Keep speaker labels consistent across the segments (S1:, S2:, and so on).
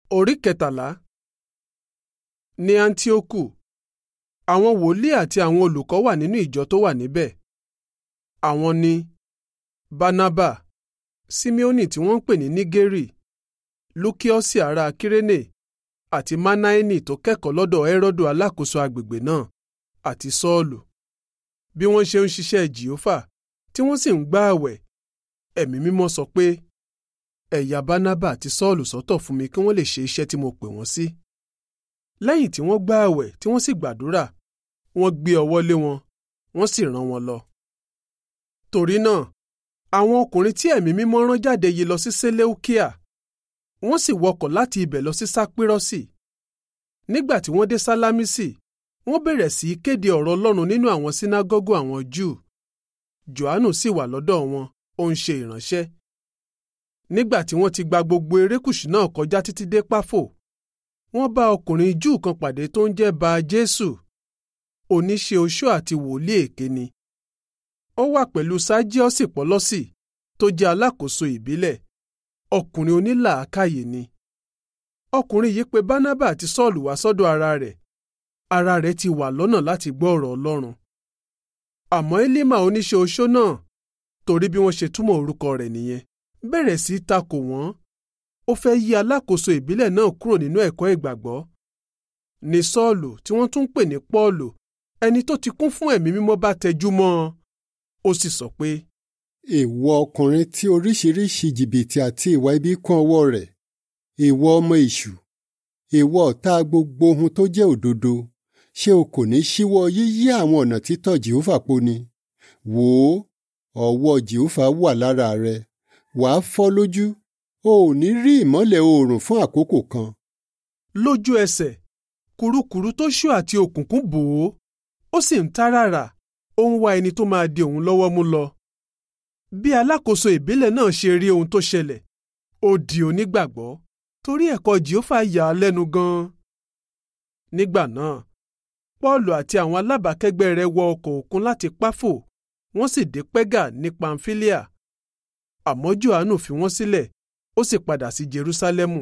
S1: Orí kẹtàlá ní Áńtíókù àwọn wòlíì àti àwọn olùkọ́ wà nínú ìjọ tó wà níbẹ̀. Àwọn ni Bánábà, Síméónì tí wọ́n ń pè ní Nígérì, Lúkíọ́sì ará Kírénè àti Mánáẹ́nì tó kẹ́kọ̀ọ́ lọ́dọ̀ Hẹ́rọ́dù alákòóso agbègbè náà àti Sọ́ọ̀lù. Bí wọ́n ṣe ń ṣiṣẹ́ Jèhófà tí wọ́n sì ń gbààwẹ̀, Ẹ̀mí Mímọ́ sọ pé, ẹ ya Bánábà àti Sọ́ọ̀lù sọ́tọ̀ fún mi kí wọ́n lè ṣe iṣẹ́ tí mo pè wọ́n sí. Lẹ́yìn tí wọ́n gbààwẹ̀ tí wọ́n sì gbàdúrà, wọ́n gbé ọwọ́ lé wọn, wọ́n sì rán wọn lọ. Torí náà, àwọn ọkùnrin tí Ẹ̀mí Mímọ́ rán jáde yìí lọ sí Sélẹ́úkíà, wọ́n sì wọkọ̀ láti ibẹ̀ lọ sí Sápírọ́sì. Nígbà tí wọ́n dé Sálámísì, wọ́n bẹ̀rẹ̀ sí í kéde ọ̀rọ̀ Ọlọ́run nínú àwọn sínágọ́gù àwọn Júù. Jòhánù sì wà lọ́dọ̀ wọn, ó ń ṣe ìránṣẹ́. Nígbà tí wọ́n ti gba gbogbo erékùṣù náà kọjá títí dé Páfò, wọ́n bá ọkùnrin Júù kan pàdé tó ń jẹ́ Ba Jésù, oníṣẹ́ oṣó àti wòlíì èké ni. Ó wà pẹ̀lú Sájíọ́sì Pọ́lọ́sì tó jẹ́ alákòóso ìbílẹ̀, ọkùnrin onílàákàyè ni. Ọkùnrin yìí pe Bánábà àti Sọ́ọ̀lù wá sọ́dọ̀ ara rẹ̀. Ara rẹ̀ ti wà lọ́nà láti gbọ́ ọ̀rọ̀ Ọlọ́run. Àmọ́ Élímà oníṣẹ́ oṣó náà, torí bí wọ́n ṣe túmọ̀ orúkọ rẹ̀ nìyẹn, bẹ̀rẹ̀ sí í takò wọ́n. Ó fẹ́ yí alákòóso ìbílẹ̀ náà kúrò nínú ẹ̀kọ́ ìgbàgbọ́. Ní Sọ́ọ̀lù tí wọ́n tún ń pè ní Pọ́ọ̀lù, ẹni tó ti kún fún ẹ̀mí mímọ́ bá tẹjú mọ́ ọ. Ó sì sọ pé,
S2: ìwọ ọkùnrin tí oríṣiríṣi jìbìtì àti ìwà ibi kún ọwọ́ rẹ̀ ìwọ ọmọ èṣù ìwọ ọ̀tá gbogbo ohun tó jẹ́ òdodo ṣé o kò ní ṣíwọ́ yíyí àwọn ọ̀nà títọ̀ jehova po ni wò ó ọwọ́ jehova wà lára rẹ wàá fọ́ lójú o ò ní rí ìmọ́lẹ̀ oòrùn fún àkókò kan.
S1: lójú ẹsẹ̀ kurukuru tó ṣú àti òkùnkùn bò ó ó sì ń táràrà ó ń wá ẹni tó máa di òun lọ́wọ́ mú lọ. bí alákòóso ìbílẹ̀ náà ṣe rí ohun tó ṣẹlẹ̀ ó di onígbàgbọ́ torí ẹ̀kọ́ jehova yà á lẹ́nu gan-an. nígbà náà pọ́ọ̀lù àti àwọn alábàákẹ́gbẹ́ rẹ̀ wọ ọkọ̀ òkun láti páfò wọ́n sì dé pẹ́gà ní pamfilia àmọ́ johannu fi wọ́n sílẹ̀ ó sì padà sí jerúsálẹ́mù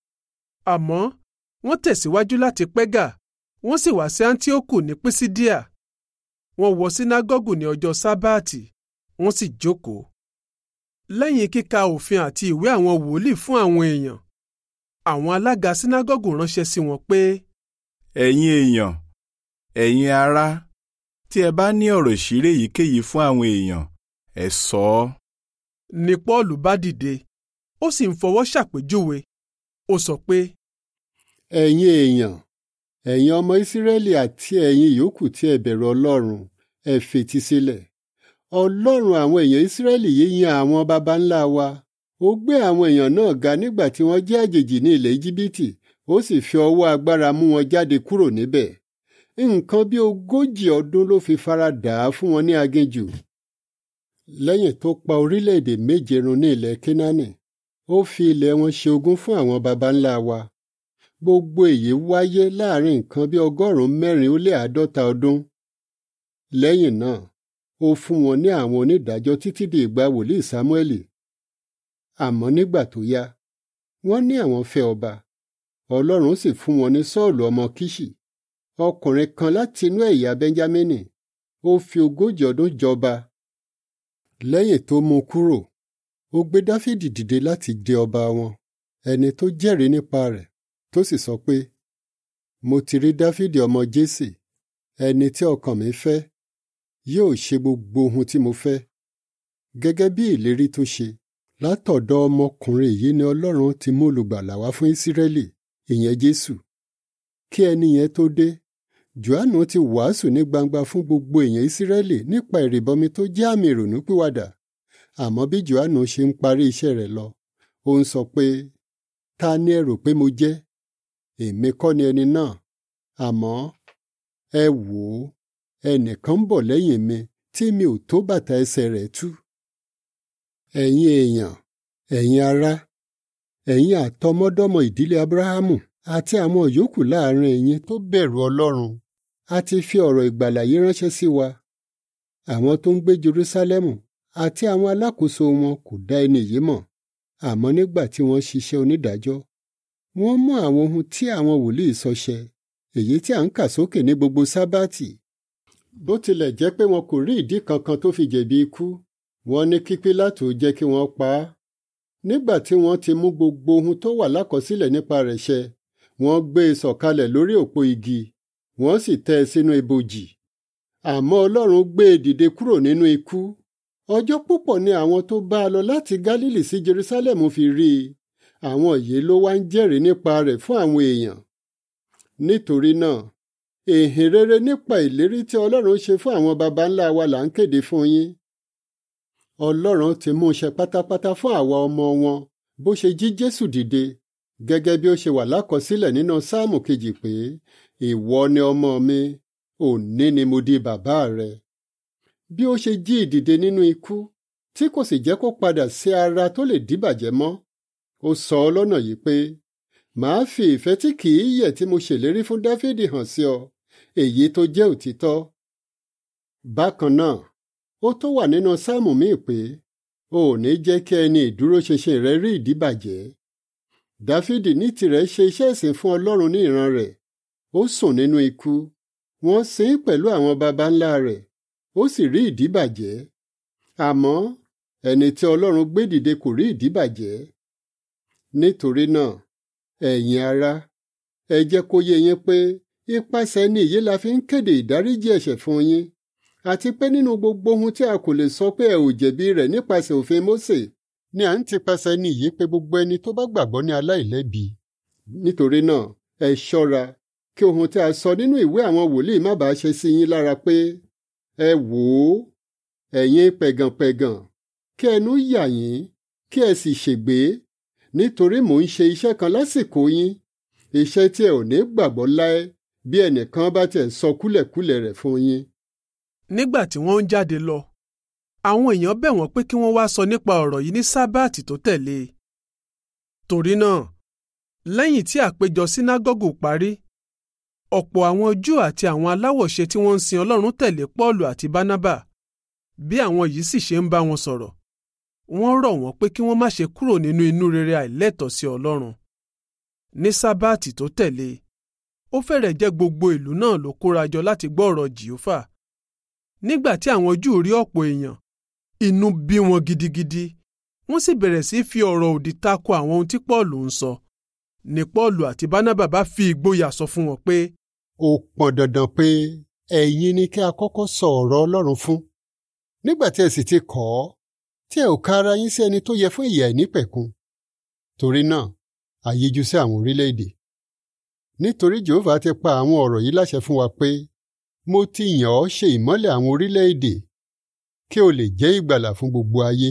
S1: àmọ́ wọ́n tẹ̀síwájú láti pẹ́gà wọ́n sì wá sí antioku ní pisidia wọ́n wọ sínágọ́gù ní ọjọ́ sábáàtì wọ́n sì jókòó lẹ́yìn kíka òfin àti ìwé àwọn wòlíì fún àwọn èèyàn àwọn alága sínágọ́gù ránṣẹ́ sí wọn pé
S3: ẹ̀yin èèyàn ẹ̀yin ará tí ẹ bá ní ọ̀rọ̀ ìṣírí èyíkéyìí fún àwọn èèyàn ẹ sọ ọ́.
S1: ni paul bá dìde ó sì ń fọwọ́ ṣàpèjúwe ó sọ pé
S2: ẹ̀yin èèyàn ẹ̀yin ọmọ ìsírẹ́lì àti ẹ̀yin yòókù tí ẹ bẹ̀rù ọlọ́run ẹ fetí sílẹ̀ ọlọ́run àwọn èèyàn ìsírẹ́lì yìí yan àwọn baba ńlá wa ó gbé àwọn èèyàn náà ga nígbà tí wọ́n jẹ́ àjèjì ní ilẹ̀ íjíbítì ó sì fi ọwọ́ agbára mú wọn jáde kúrò níbẹ̀ nǹkan bí ogójì ọdún ló fi fara dà á fún wọn ní aginjù lẹ́yìn tó pa orílẹ̀-èdè méje run ní ilẹ̀ kínánì ó fi ilẹ̀ wọn ṣe ogún fún àwọn baba ńlá wa gbogbo èyí wáyé láàrin nǹkan bí ọgọ́rùn-ún mẹ́rin ó lé àádọ́ta ọdún lẹ́yìn náà ó fún wọn ní àwọn onídàájọ́ títí di ìgbà wòlíì sámúẹ́lì àmọ́ nígbà tó yá wọ́n ní àwọn fẹ́ ọba ọlọ́run sì fún wọn ní sọ́ọ̀lù ọmọ kíṣì ọkùnrin kan láti inú ẹ̀yà bẹ́ńjámínì ó fi ogójì ọdún jọba lẹ́yìn tó mú kúrò ó gbé dáfídì dìde láti jẹ ọba wọn ẹni tó jẹ́rìí nípa rẹ̀ tó sì sọ pé mo ti rí dáfídì ọmọ jésè ẹni tí ọkàn mi fẹ́ yóò ṣe gbogbo ohun tí mo fẹ́ gẹ́gẹ́ bí ìlérí tó ṣe látọ̀dọ̀ ọmọkùnrin yìí ni ọlọ́run ti mú olùgbàlà wá fún ìsírẹ́lì ìyẹn jésù kí ẹni yẹn tó dé johannu ti wàásù ní gbangba fún gbogbo èèyàn ìsírẹ́lì nípa ìrìbọmi tó jẹ́ àmì ìrònúpìwàdà àmọ́ bí johannu ṣe ń parí iṣẹ́ rẹ̀ lọ ó ń sọ pé ta ni ẹ rò pé mo jẹ́ èmi kọ́ ni ẹni náà àmọ́ ẹ wò ó ẹnìkan ń bọ̀ lẹ́yìn mi tí mi ò tó bàtà ẹsẹ̀ rẹ̀ tú ẹ̀yin èèyàn ẹ̀yin ará ẹ̀yin àtọmọdọ́mọ ìdílé abrahamu àti àwọn yòókù láàrin ẹ̀yin tó bẹ̀rù ọlọ́run a ti fi ọ̀rọ̀ ìgbàlà yìí ránṣẹ́ sí wa àwọn tó ń gbé jerúsálẹ́mù àti àwọn alákòóso wọn kò dá ẹni yìí mọ̀ àmọ́ nígbà tí wọ́n ṣiṣẹ́ onídàájọ́ wọ́n mú àwọn ohun tí àwọn wòlíì sọ ṣẹ èyí tí à ń kà sókè ní gbogbo sábàtì bó tilẹ̀ jẹ́ pé wọn kò rí ìdí kankan tó fi jẹ̀bi ikú wọ́n ní kí Pílátù jẹ́ kí wọ́n pa á nígbà tí wọ́n ti mú gbogbo ohun tó wà lákọsílẹ̀ nípa rẹ̀ ṣẹ wọ́n gbé e sọ̀kalẹ̀ lórí òpó igi wọ́n sì tẹ́ ẹ sínú ibojì àmọ́ Ọlọ́run gbé e dìde kúrò nínú ikú ọjọ́ púpọ̀ ni àwọn tó bá a lọ láti Gálílì sí Jerusalem fi rí i àwọn yìí ló wá ń jẹ́rìí nípa rẹ̀ fún àwọn èèyàn nítorí náà èhìn rere nípa ìlérí tí Ọlọ́run ṣe fún àwọn baba ńlá wa là ń kéde fún yín Ọlọ́run ti mú ṣẹ pátápátá fún àwa ọmọ wọn bó ṣe jí Jésù dìde gẹ́gẹ́ bí ó ṣe wà lákọsílẹ̀ nínú sáàmù kejì pé ìwọ ni ọmọ mi òní ni mo di bàbá rẹ bí ó ṣe jí ìdìde nínú ikú tí kò sì jẹ́ kó padà sí ara tó lè díbàjẹ́ mọ́ ó sọ ọ́ lọ́nà yìí pé màá fi ìfẹ́ tí kì í yẹ̀ tí mo ṣèlérí fún Dáfídì hàn sí ọ èyí tó jẹ́ òtítọ́ bákan náà ó tó wà nínú sáàmù míì pé o ò ní jẹ́ kí ẹni ìdúróṣinṣin rẹ rí ìdíbàjẹ́ Dáfídì ní tirẹ̀ ṣe iṣẹ́ ìsìn fún Ọlọ́run ní ìran rẹ̀ ó sùn nínú ikú wọ́n sin ín pẹ̀lú àwọn baba ńlá rẹ̀ ó sì rí ìdíbàjẹ́ àmọ́ ẹni tí Ọlọ́run gbé dìde kò rí ìdíbàjẹ́ nítorí náà ẹ̀yin ará ẹ jẹ́ kó yé yín pé ipasẹ̀ ni èyí la fi ń kéde ìdáríjì ẹ̀ṣẹ̀ fún yín àti pé nínú gbogbo ohun tí a kò lè sọ pé ẹ ò jẹ̀bi rẹ̀ nípasẹ̀ òfin Mósè ni à ń tipasẹ̀ ní ìyí pé gbogbo ẹni tó bá gbàgbọ́ ní aláìlẹ́bi nítorí náà ẹ ṣọ́ra kí ohun tí a sọ nínú ìwé àwọn wòlíì má bàa ṣe sí yín lára pé ẹ wò ó ẹ̀yin pẹ̀gànpẹ̀gàn kí ẹnu yà yín kí ẹ sì ṣègbé nítorí mò ń ṣe iṣẹ́ kan lásìkò yín iṣẹ́ tí ẹ ò ní gbàgbọ́ láé bí ẹnìkan bá tiẹ̀ sọ kúlẹ̀kúlẹ̀ rẹ̀ fún yín.
S1: nígbà tí wọ́n ń jáde lọ àwọn èèyàn bẹ̀ wọ́n pé kí wọ́n wá sọ nípa ọ̀rọ̀ yìí ní sábàtì tó tẹ̀lé e. torí náà lẹ́yìn tí àpéjọ sínágọ́gù parí ọ̀pọ̀ àwọn Júù àti àwọn aláwọ̀ṣe tí wọ́n ń sin Ọlọ́run tẹ̀lé Pọ́ọ̀lù àti Bánábà bí àwọn yìí sì ṣe ń bá wọn sọ̀rọ̀ wọ́n rọ̀ wọ́n pé kí wọ́n má ṣe kúrò nínú inú rere àìlẹ́tọ̀ọ́ sí Ọlọ́run ní sábàtì tó tẹ̀lé ó fẹ́rẹ̀ jẹ́ gbogbo ìlú náà ló kórajọ láti gbọ́ ọ̀rọ̀ Jèhófà nígbà tí àwọn Júù rí ọ̀pọ̀ èèyàn inú bí wọn gidigidi wọ́n sì bẹ̀rẹ̀ sí fi ọ̀rọ̀ òdì tako àwọn ohun tí Pọ́ọ̀lù ń sọ ní Pọ́ọ̀lù àti Bánábà bá fi ìgboyà sọ fún wọn pé.
S2: ó pọn dandan pé ẹ̀yin ni kí a kọ́kọ́ sọ ọ̀rọ̀ Ọlọ́run fún nígbà tí ẹ sì ti kọ̀ ọ́ tí ẹ ò ka ara yín sí ẹni tó yẹ fún ìyà ìnípẹ̀kun torí náà a yíjú sí àwọn orílẹ̀-èdè nítorí Jèhófà ti pa àwọn ọ̀rọ̀ yìí láṣẹ fún wa pé mo ti yàn ọ́ ṣe ìmọ́lẹ̀ àwọn orílẹ̀-èdè kí o lè jẹ́ ìgbàlà fún gbogbo ayé.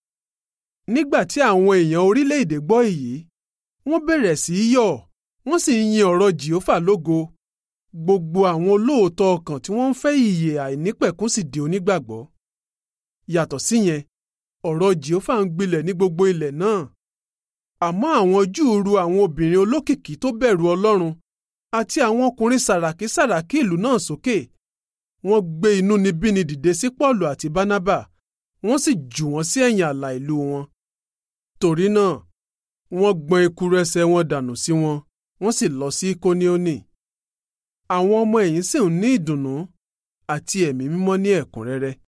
S1: nígbà tí àwọn èèyàn orílẹ̀-èdè gbọ́ èyí wọ́n bẹ̀rẹ̀ sí í yọ̀ wọ́n sì ń yin ọ̀rọ̀ Jèhófà lógo gbogbo àwọn olóòótọ́ ọkàn tí wọ́n ń fẹ́ ìyè àìnípẹ̀kún sì di onígbàgbọ́ yàtọ̀ síyẹn ọ̀rọ̀ Jèhófà ń gbilẹ̀ ní gbogbo ilẹ̀ náà àmọ́ àwọn Júù ru àwọn obìnrin olókìkí tó bẹ̀rù Ọlọ́run àti àwọn ọkùnrin sàràkí sàràkí ìlú náà sókè wọ́n gbé inúnibíni dìde sí Pọ́ọ̀lù àti Bánábà wọ́n sì jù wọ́n sí ẹ̀yìn ààlà ìlú wọn torí náà wọ́n gbọ́n ekuru ẹsẹ̀ wọn dànù sí wọn wọ́n sì lọ sí Kóníónì àwọn ọmọ ẹ̀yìn sì ń ní ìdùnnú àti ẹ̀mí mímọ́ ní ẹ̀kúnrẹ́rẹ́